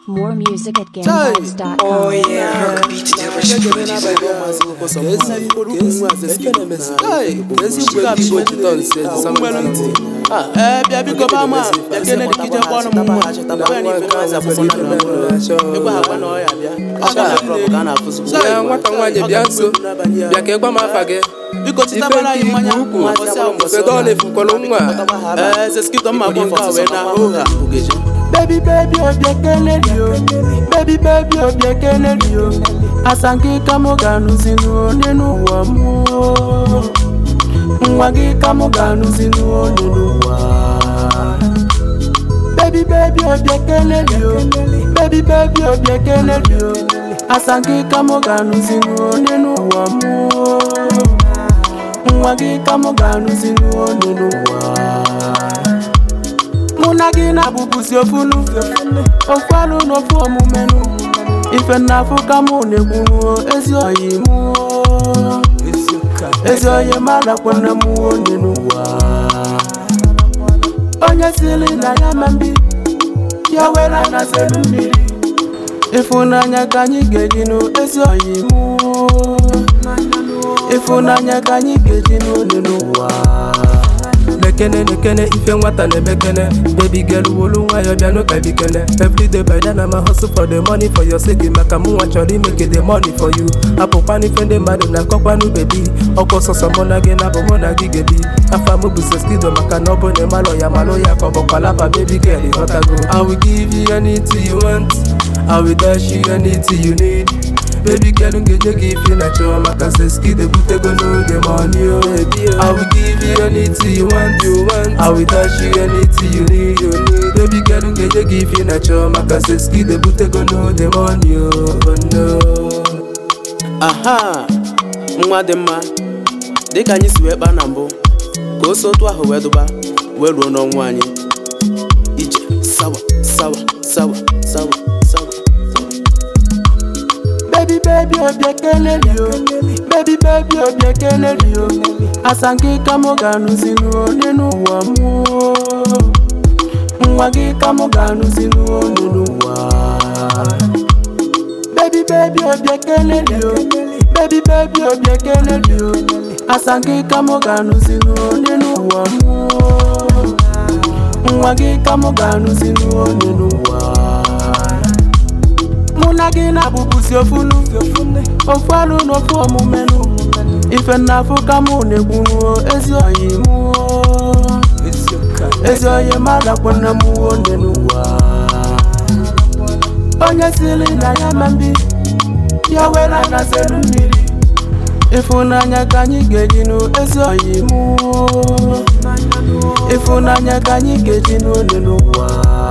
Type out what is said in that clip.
More music at Chai. gamevibes.com. Oh yeah, rock beat the rich producer. ee bịa biko ba ma bịa kene dị kije kpọrọ m nwa Onye n'ife na-aza akwụkwọ na ndụ. Egwu agwa na ọya bịa Ọ ga-afụ Ya nwata nwaanyị bịa nso bịa ka ịgwa m afa gị biko ife chitabara anyị nke mmanya ikwu ukwu nkwụsị ahụ mbọsị fedo ọ na-efukwalụ nwa ee seskito mma bụ nke a wee na oha baby baby obi ekele dị o baby baby obi ekele dị o asa nke ka mụ ga-anụzi n'one n'ụwa mụ nwa gị ka mụ ga-anụzi n'one n'ụwa baby baby obi ekele dị o baby baby obi ekele dị o asa nke ka mụ ga-anụzi n'one n'ụwa mụ nwa gị ka mụ ga-anụzi n'one n'ụwa mụ na gị na-abụbụzi ofunu ofu alụ n'ofu omumenu ife nnafụ ka mụ na-ekwunu ezi oyi mụ ezi oyi malakwana m onye n'ụwa onye sili na ya ma mbi ya were anaselu mmiri ịfụnanya ka anyị ga-eji nụ ezi oyi mụ ịfụnanya ka anyị ga-eji n'one n'ụwa nekene nekene ife nwata na-emekene baby girl wolu nwayọ bịa n'ụka bikene everyday by then I'm a hustle for the money for your sake maka mụ nwa chọrọ imeke the money for you apụkwana ife ndị mmadụ na-akọkwanụ bebi ọkwa sọsọ mụ na gị na bụ mụ na gị gebi afa mụ bụ seskido maka na ọ bụ na ịmalụ ya malụ ya ka ọ bụkwa lapa baby girl ịghọtago I will give you anything you want I will dash you anything you need Baby girl, m ga-enye gị ife na chọọ maka seskido butego n'oge money o I will give you anything you want, you want. I will dash you anything you need, you need. Baby girl, m ga-enye gị ife na chọọ maka seskido butego n'oge money o oh no. aha nwa dị mma dịka anyị si wee kpaa na mbụ ka o si otu ahụ wee dụba wee ruo n'ọnwụ anyị ije sawa sawa sawa sawa sawa baby baby obi ekele dị o baby baby obi ekele dị o asa nke ka mụ ga-anụzi n'one n'ụwa mụ nwa gị ka mụ ga-anụzi n'one n'ụwa baby baby obi ekele dị o baby baby obi ekele dị o asa nke ka mụ ga-anụzi n'one n'ụwa mụ nwa gị ka mụ ga-anụzi n'one n'ụwa mụ na gị na-abụbụzi ofunu ofu alụ n'ofu omumenu ife nnafụ ka mụ na-ekwunu ezi oyi mụ ezi oyi malakwana m onye n'ụwa onye sili na ya ma mbi ya were anaselu mmiri ịfụnanya ka anyị ga-eji nụ ezi oyi mụ ịfụnanya ka anyị ga-eji n'one n'ụwa